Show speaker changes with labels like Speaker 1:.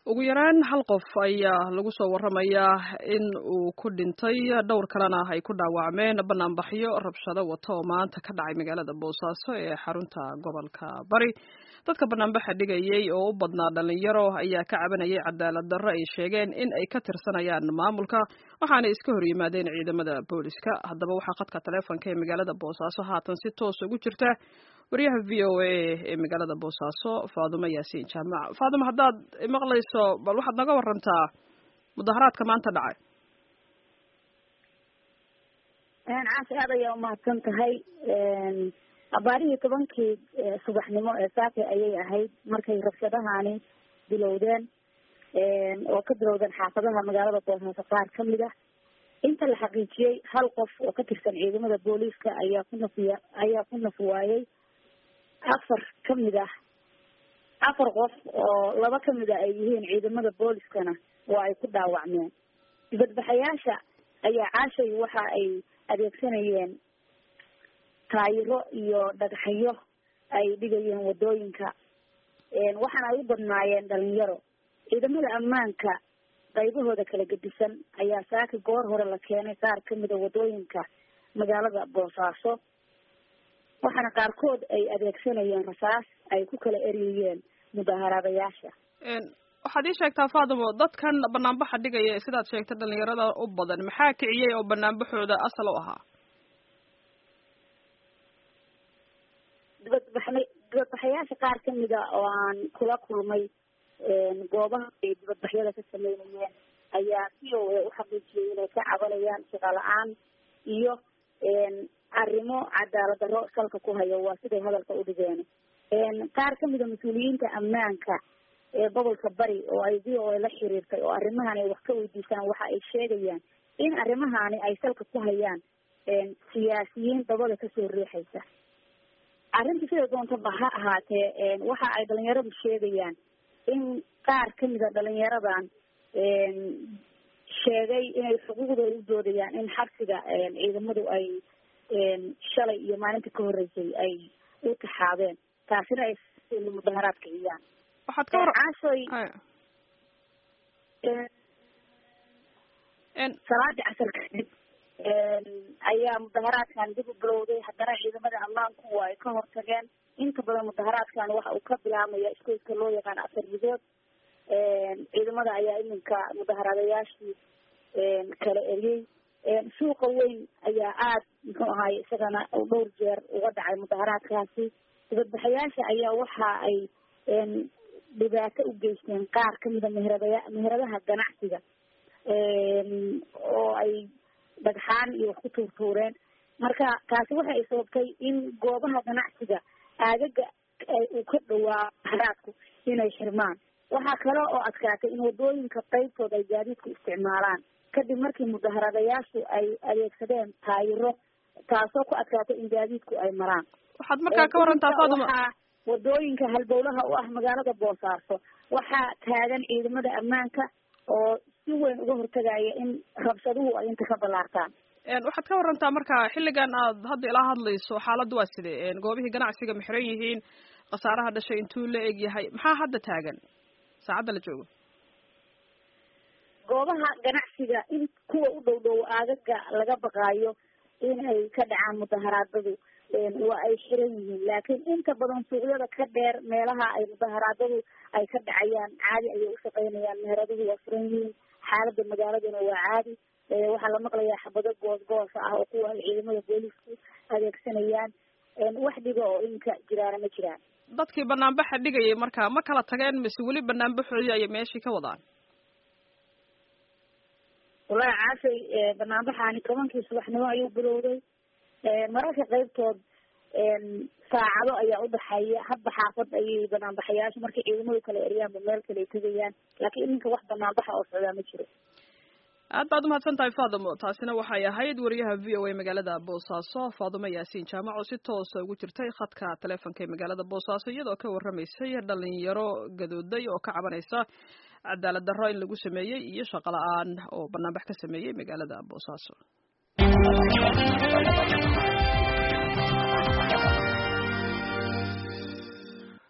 Speaker 1: ugu yaraan hal qof ayaa lagu soo waramayaa in uu ku dhintay dhowr kalena ay ku dhaawacmeen banaanbaxyo rabshado wata oo maanta ka dhacay magaalada boosaaso ee xarunta gobolka bari dadka banaanbaxa dhigayay oo u badnaa dhalinyaro ayaa ka cabanayay cadaalad darro ay sheegeen in ay ka tirsanayaan maamulka waxaana iska hor yimaadeen ciidamada booliska haddaba waxaa khadka taleefonka ee magaalada boosaaso haatan si toos ugu jirta wariyaha v o a ee magaalada boosaaso faadumo yaasiin jaamac faadumo haddaad maqlayso bal waxaad naga warantaa mudaharaadka maanta dhacay
Speaker 2: caasi aad ayaa umahadsan tahay abaarihii tobankii subaxnimo ee saake ayay ahayd markay rabshadahani bilowdeen oo ka bilowdeen xaafadaha magaalada boosaaso qaar kamid ah inta la xaqiijiyey hal qof oo ka tirsan ciidamada booliiska ayaa ku nafiya ayaa ku naf waayey afar kamid ah afar qof oo laba kamid a ay yihiin ciidamada booliskana waa ay ku dhaawacmeen dibadbaxayaasha ayaa caashay waxa ay adeegsanayeen taayiro iyo dhagxyo ay dhigayeen wadooyinka waxaana ay u badnaayeen dhalinyaro ciidamada ammaanka qaybahooda kala gedisan ayaa saaki goor hore la keenay qaar kamida wadooyinka magaalada boosaaso waxaana qaarkood ay adeegsanayeen rasaas ay ku kala eriyeen mudaaharaadayaasha
Speaker 1: waxaad ii sheegtaa faatimo dadkan banaanbaxa dhigaya sidaad sheegtay dhalinyarada u badan maxaa kiciyey oo banaanbaxooda asal u ahaa
Speaker 2: dibadbaxna dibadbaxayaasha qaar kamida oo aan kula kulmay goobaha ay dibadbaxyada ka sameynayeen ayaa c o a uxaqiijiyay inay ka cabanayaan shaqa la-aan iyo arrimo cadaalad darro salka ku hayo waa siday hadalka u dhigeen qaar kamida mas-uuliyiinta ammaanka ee gobolka bari oo ay v o a la xiriirtay oo arrimahan ay wax ka weydiisaan waxa ay sheegayaan in arrimahani ay salka ku hayaan siyaasiyiin dabada kasoo riixaysa arrinta sida doontaba ha ahaatee waxa ay dhalinyaradu sheegayaan in qaar kamida dhalinyaradan sheegay inay xuquuqdooda u doodayaan in xabsiga ciidamadu ay shalay iyo maalinta ka horeysay ay u taxaabeen taasina ay mudaharaad kiciyaan
Speaker 1: waxaad ka war
Speaker 2: caashoy salaadii casar kadib ayaa mudaharaadkan dib u bilowday haddana ciidamada ammaanku waa ay ka hortageen inta badan mudaharaadkan waxa uu ka bilaabmaya iskoyska loo yaqaan afar midood ciidamada ayaa iminka mudaharaadayaashii kala eriyey suuqa weyn ayaa aada muxuu ahaay isagana dhowr jeer uga dhacay mudaharaadkaasi dibadbaxayaasha ayaa waxa ay dhibaato u geysteen qaar kamida meheradaya meheradaha ganacsiga oo ay dhagxaan iyo wax ku tuurtuureen marka taasi waxa ay sababtay in goobaha ganacsiga aagaga uu ka dhawaa haraadku inay xirmaan waxaa kale oo adkaatay in wadooyinka qaybtood ay gaadiidku isticmaalaan kadib markii mudaharadayaashu ay adeegsadeen taayiro taasoo ku adkaatay in gaadiidku ay maraan
Speaker 1: waxaad markaa ka warantaa faaduma
Speaker 2: waxaa wadooyinka halbowlaha u ah magaalada boosaaso waxaa taagan ciidamada ammaanka oo si weyn uga hortagaya in rabshaduhu ay inta ka ballaartaan
Speaker 1: waxaad ka warantaa marka xilligan aad hadda ilaa hadlayso xaaladdu waa sidee goobihii ganacsiga ma xiran yihiin khasaaraha dhashay intuu la eg yahay maxaa hadda taagan saacadda la joogo
Speaker 2: goobaha ganacsiga in kuwa u dhow dhow aagaga laga baqaayo inay ka dhacaan mudaharaadadu waa ay xiran yihiin laakiin inta badan suuqyada ka dheer meelaha ay mudaharaadadu ay ka dhacayaan caadi ayay ushaqeynayaan meheraduhu waa furan yihiin xaalada magaaladuna waa caadi waxaa la maqlayaa xabado goos goosa ah oo kuwa ay ciidamada boolisku adeegsanayaan wax dhiga oo inka jiraana ma jiraan
Speaker 1: dadkii banaanbaxa dhigayay marka ma kala tageen mise weli banaanbaxoodii ayay meeshii ka wadaan
Speaker 2: walahi caashay banaanbaxaani tobankii subaxnimo ayuu bilowday mararka qaybtood saacado ayaa udhaxeeya hadba xaafad ayay banaanbaxayaasha markay ciidamadu kala eryaanba meel kale ay tegayaan laakiin iminka wax banaanbaxa oo socdaa ma jiro
Speaker 1: aad baad umahadsan tahay faadimo taasina waxay ahayd wariyaha v o a magaalada boosaaso faadimo yaasiin jaamac oo si toosa ugu jirtay khadka taleefonka ee magaalada boosaaso iyadoo ka warramaysay dhalinyaro gadooday oo ka cabanaysa cadaalad darro in lagu sameeyey iyo shaqo la-aan oo banaanbax ka sameeyey magaalada boosaaso